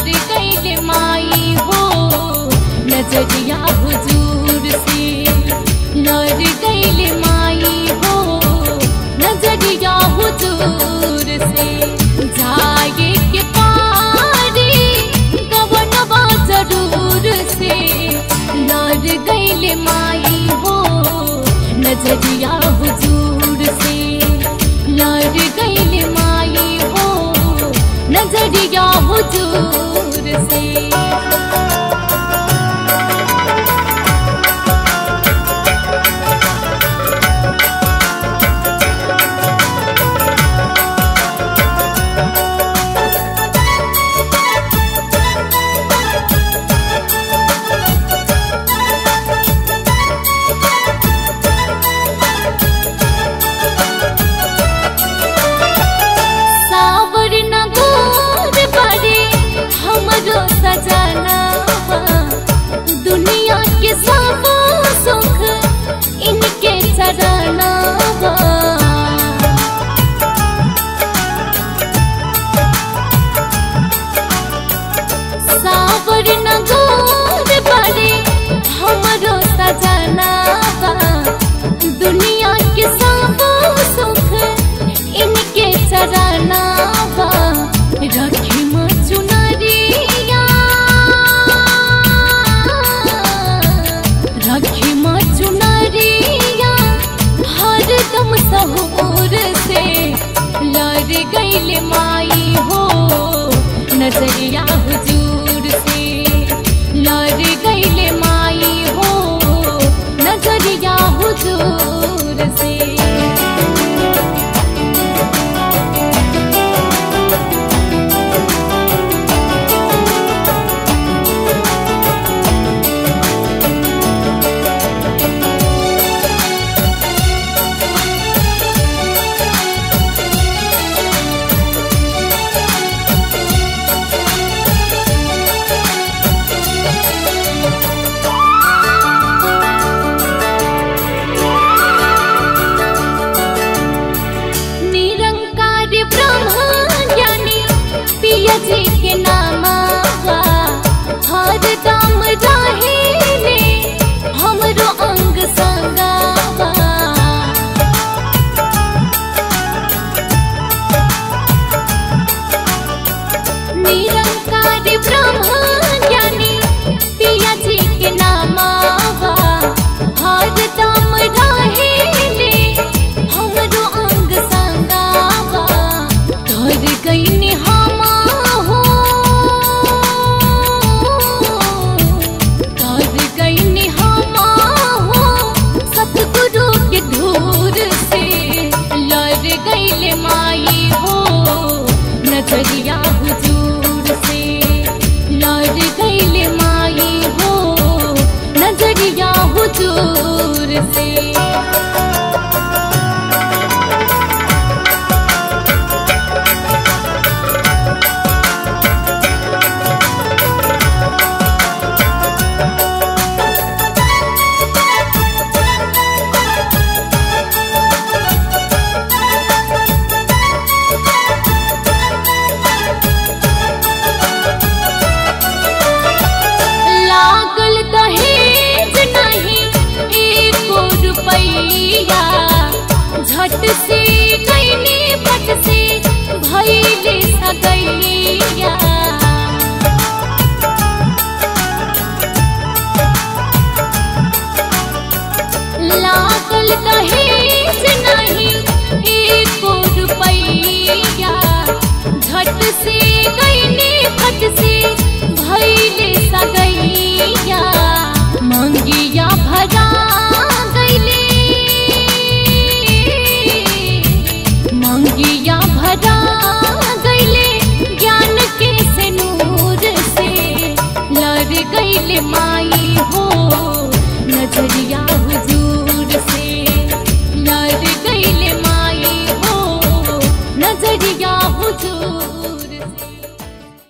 लड़ गईले माई हो नजरिया हुजूर से लड़ गईले माई हो नजरिया हुजूर से जाए के पारी गवनवा जरूर से लड़ गईले माई हो नजरिया हुजूर से लड़ गईले माई हो नजरिया हुजूर से सावर नगोर बड़े हमरो सजना दुनिया के सब सुख इनके चरना सावर नगोर बड़े हमरो सजना दुनिया के सब सुख इनके चरना रखी चुनरिया रखी चुनरिया हरदम सहूर से लड़ गईले माई हो नजरिया हुजूर से लड़ गईले माई हो नजरिया हुजूर से निरंकार ब्रह्म ज्ञानी पिया जी के नामा हर दम रहे हमरो अंग संगावा निरंकार ब्रह्म ज्ञानी पिया जी के नामा हर दम रहे हमरो अंग संगावा कर गईनी हमा हो कर गईनी हमा हो सतगुरु के धूर से लड़ गईले माई हो नजरिया हुजूर से लड़ गईले माई हो नजरिया हुजूर से